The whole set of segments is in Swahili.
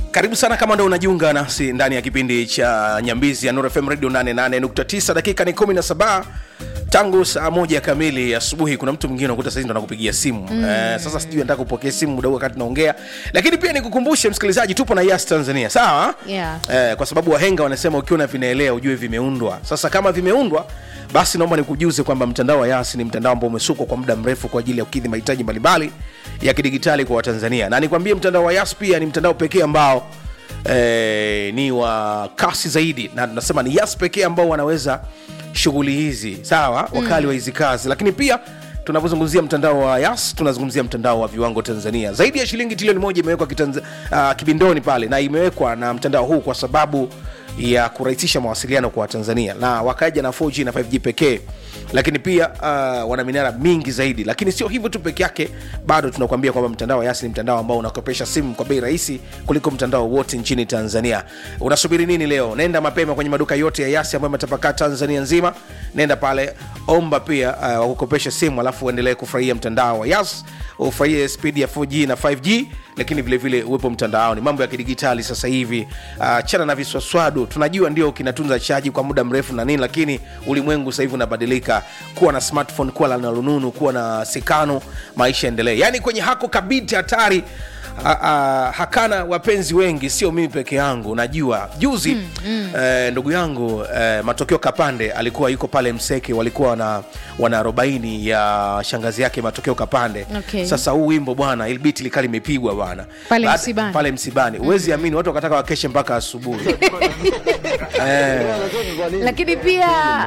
karibu sana kama ndo unajiunga nasi ndani ya kipindi cha nyambizi ya Nuru FM radio 88.9 dakika ni 17 tangu saa moja kamili asubuhi kuna mtu mwingine unakuta saizi ndo anakupigia simu mm. eh, sasa sijui nataka kupokea simu muda huu wakati naongea lakini pia nikukumbushe msikilizaji tupo na yas tanzania sawa Yeah. eh, kwa sababu wahenga wanasema ukiona vinaelea ujue vimeundwa sasa kama vimeundwa basi naomba nikujuze kwamba mtandao wa yas ni mtandao ambao umesukwa kwa muda mrefu kwa ajili ya kukidhi mahitaji mbalimbali ya kidigitali kwa watanzania na nikwambie mtandao wa yas pia ni mtandao pekee ambao eh, ni wa kasi zaidi na tunasema ni yas pekee ambao wanaweza shughuli hizi sawa wakali wa hizi kazi lakini pia tunapozungumzia mtandao wa yas tunazungumzia mtandao wa viwango tanzania zaidi ya shilingi trilioni moja imewekwa kitanza, uh, kibindoni pale na imewekwa na mtandao huu kwa sababu ya kurahisisha mawasiliano kwa watanzania na wakaja na 4g na 5g pekee lakini pia uh, wana minara mingi zaidi lakini sio hivyo tu peke yake bado tunakuambia kwamba mtandao wa yasi ni mtandao ambao unakopesha simu kwa bei rahisi kuliko mtandao wote nchini tanzania unasubiri nini leo nenda mapema kwenye maduka yote ya yasi ambayo yametapakaa tanzania nzima nenda pale omba pia uh, wakukopesha simu alafu uendelee kufurahia mtandao wa yas ufurahie spidi ya 4g na 5g lakini vile vile uwepo mtandaoni mambo ya kidigitali sasa hivi uh, chana na viswaswadu tunajua ndio kinatunza chaji kwa muda mrefu na nini lakini ulimwengu sasa hivi unabadilika kuwa na smartphone kuwa na lununu kuwa na sikano maisha endelee yaani kwenye hako kabiti hatari a, a, hakana wapenzi wengi sio mimi peke yangu najua juzi mm, mm. Eh, ndugu yangu eh, matokeo kapande alikuwa yuko pale mseke walikuwa wana, wana arobaini ya shangazi yake matokeo kapande Okay. sasa huu wimbo bwana ilbiti likaa limepigwa bwana Pale Baada- msibani. pale msibani huwezi amini watu wakataka wakeshe mpaka asubuhi eh, lakini pia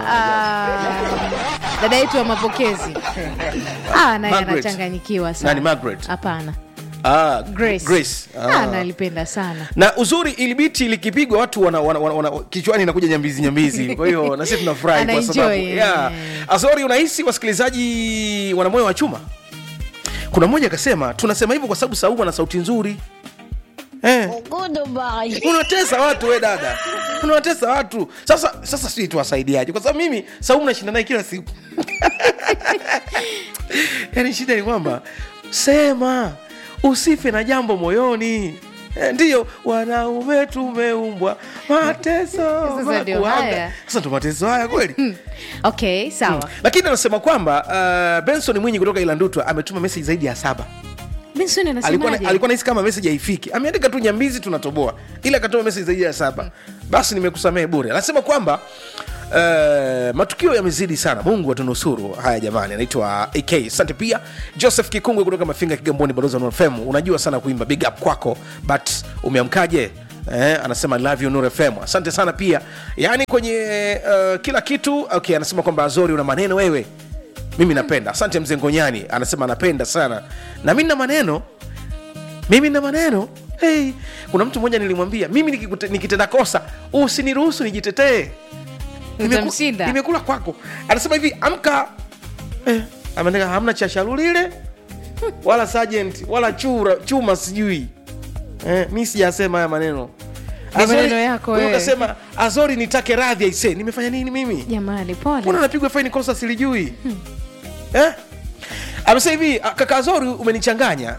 uh, dada yetu wa mapokezi ah, naye Margaret. anachanganyikiwa sana Nani, Margaret? hapana ah, grace, Grace. Ah, Ah. nalipenda sana na uzuri ilibiti likipigwa watu wana, wana, wana, wana, kichwani inakuja nyambizi nyambizi kwa hiyo nasi tunafurahi kwa Anaenjoy, sababu eh. yeah. azori unahisi wasikilizaji wana moyo wa chuma kuna mmoja akasema tunasema hivyo kwa sababu saumu ana sauti nzuri eh. unatesa watu we dada unawatesa watu sasa sasa sijui tuwasaidiaje kwa sababu mimi saumu nashinda naye kila siku yaani shida ni kwamba sema usife na jambo moyoni Eh, ndiyo wanaume tumeumbwa mateso Sasa ndio makuanga. haya. sasa ndo mateso haya kweli okay sawa lakini anasema kwamba uh, benson mwinyi kutoka ilandutwa ametuma meseji zaidi ya saba benson alikuwa anasemaje alikuwa nahisi kama meseji haifiki ameandika tu nyambizi tunatoboa ila akatuma meseji zaidi ya saba basi nimekusamehe bure anasema kwamba Uh, matukio yamezidi sana mungu atunusuru haya jamani anaitwa ak asante pia joseph kikungwe kutoka mafinga kigamboni balozi wa Nuru fm unajua sana kuimba big up kwako but umeamkaje Eh, anasema love you Nuru fm asante sana pia yaani kwenye uh, kila kitu okay anasema kwamba azori una maneno wewe mimi napenda asante mzee ngonyani anasema anapenda sana na mi na maneno mimi na maneno hey. kuna mtu mmoja nilimwambia mimi nikikute- nikitenda kosa usiniruhusu nijitetee Nimeku- Utamshinda. nimekula kwako anasema hivi amka eh, ameandika hamna cha shalulile wala sergeant wala chura, chuma sijui eh, mi sijasema haya maneno Ni Azori- maneno yako wewe wewe. ukasema azori nitake radhi aise nimefanya nini mimi jamani mbona pole napigwa faini kosa silijui eh? amesema hivi "Ah, kaka Azori umenichanganya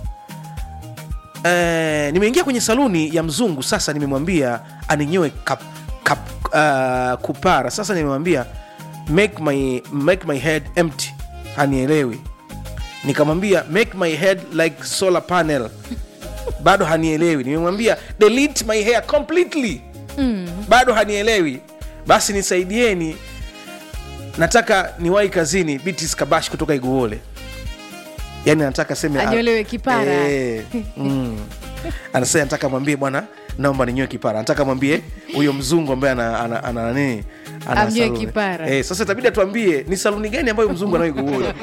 eh, nimeingia kwenye saluni ya mzungu sasa nimemwambia aninyoe kap, kap, uh, kupara sasa nimemwambia make my, make my head empty hanielewi nikamwambia make my head like solar panel bado hanielewi nimemwambia delete my hair completely mm. bado hanielewi basi nisaidieni nataka niwahi kazini bitis kabash kutoka iguole yani anataka seme Anyolewe kipara. Eh, mm. anasema nataka mwambie bwana naomba ninyoe kipara nataka mwambie huyo mzungu ambaye ana, ana, ana, nani ana Amnyoe saluni. kipara. eh, sasa itabidi atuambie ni saluni gani ambayo mzungu anayo iguole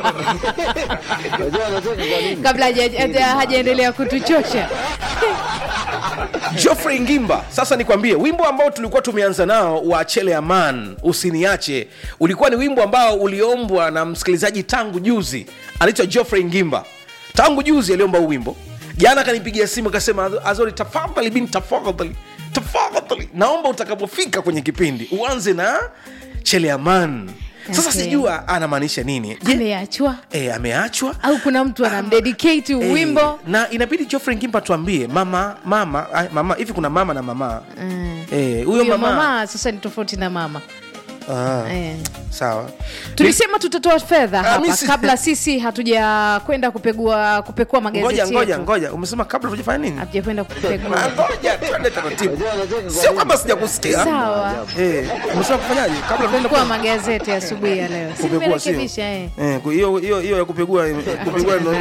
kabla haja- haja- hajaendelea kutuchosha Geoffrey Ngimba, sasa nikwambie, wimbo ambao tulikuwa tumeanza nao wa Chele Aman, usiniache, ulikuwa ni wimbo ambao uliombwa na msikilizaji tangu juzi, anaitwa Geoffrey Ngimba. Tangu juzi aliomba huu wimbo, jana akanipigia simu akasema, Azori, tafadhali bin, tafadhali tafadhali, naomba utakapofika kwenye kipindi uanze na Chele Aman sasa Okay. sijua anamaanisha nini je ameachwa e, ameachwa au kuna mtu anamdedicate Eh, wimbo na inabidi Geoffrey Ngimba tuambie mama mama ay, mama hivi kuna mama na mama Mm. Eh, huyo huyo mama, mama sasa ni tofauti na mama Ah, eh. sawa tulisema tutatoa fedha Ah, hapa mi si- kabla sisi hatuja kwenda kupegua kupekua ngoja magazeti ngoja yetu ngoja umesema kabla tujafanya nini hatuja kwenda Ah, kupegua ngoja twende taratibu sio kwamba sijakusikia sawa Eh, umesema kufanyaje kabla tuende kupekua magazeti asubuhi ya leo Si kupekua sio nimerekebisha, eh. Eh, ku- hiyo hiyo hiyo ya kupegua kupegua ndo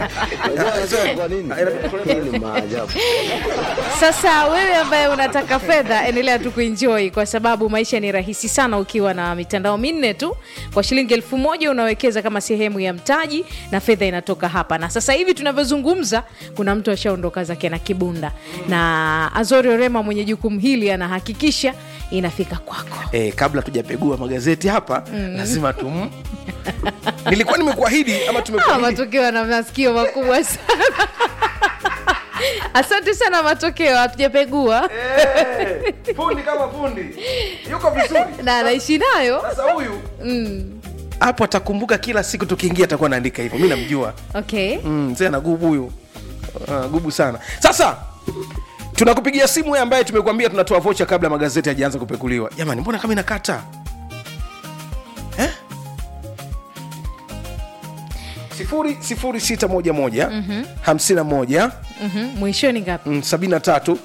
sasa wewe ambaye unataka fedha endelea tu kuenjoy kwa sababu maisha ni rahisi sana ukiwa na mitandao minne tu kwa shilingi elfu moja unawekeza kama sehemu ya mtaji na fedha inatoka hapa na sasa hivi tunavyozungumza kuna mtu ashaondoka zake na kibunda na azori orema mwenye jukumu hili anahakikisha inafika kwako eh, kabla tujapegua magazeti hapa lazima tum nilikuwa nimekuahidi ama Ah, tumekuahidi matokeo na masikio makubwa sana asante sana matokeo hatujapegua Eh, fundi kama fundi yuko vizuri na anaishi nayo sasa huyu hapo atakumbuka kila siku tukiingia atakuwa anaandika hivyo mi namjua okay mm, mzee ana gubu huyu uh, gubu sana sasa tunakupigia simu wewe ambaye tumekuambia tunatoa vocha kabla magazeti hajaanza kupekuliwa jamani mbona kama inakata eh? sifuri sifuri sita moja moja hamsini na moja Mhm, mwishoni ngapi mm, sabini na tatu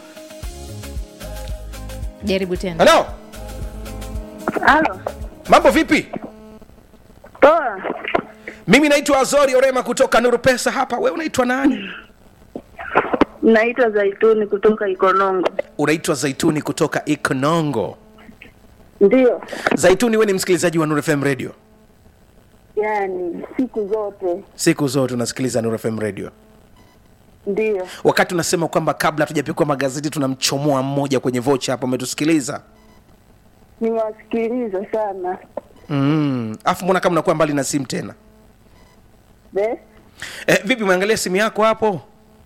jaribu tena halo Halo. mambo vipi Poa. mimi naitwa azori orema kutoka nuru pesa hapa we unaitwa nani Naitwa Zaituni kutoka Ikonongo. unaitwa zaituni kutoka ikonongo Ndio. zaituni we ni msikilizaji wa nuru fm radio Yaani siku zote siku zote unasikiliza nuru fm radio ndio. wakati unasema kwamba kabla hatujapikwa magazeti tunamchomoa mmoja kwenye vocha hapo umetusikiliza Nimewasikiliza sana. mm. afu mbona kama unakuwa mbali na simu tena Be? eh, vipi umeangalia simu yako hapo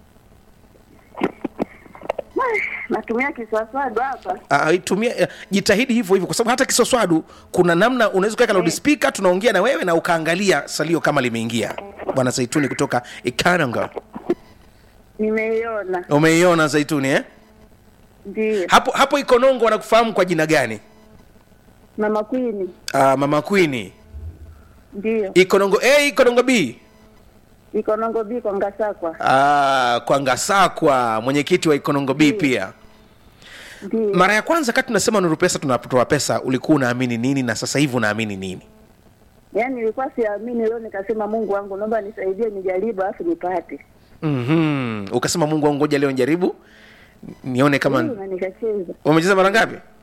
Natumia kiswaswadu hapa. Ah, itumia eh, jitahidi hivyo hivyo kwa sababu hata kisoswadu kuna namna unaweza kuweka loudspeaker tunaongea na wewe na ukaangalia salio kama limeingia bwana zaituni kutoka ikananga Nimeiona. umeiona zaituni eh? Ndio. hapo hapo ikonongo wanakufahamu kwa jina gani Mama Queen. ah, mama kwini Ndio. ikonongo a ikonongo b Ikonongo biko Ngasakwa. ah, kwa ngasakwa mwenyekiti wa ikonongo b pia Ndio. mara ya kwanza kati tunasema nuru pesa tunatoa pesa ulikuwa unaamini nini na sasa hivi unaamini nini Yaani nilikuwa siamini leo nikasema Mungu wangu naomba nisaidie nijaribu alafu nipate. mm-hmm. ukasema mungu wangu ngoja leo njaribu nione kama Ndio, na nikacheza. umecheza mara ngapi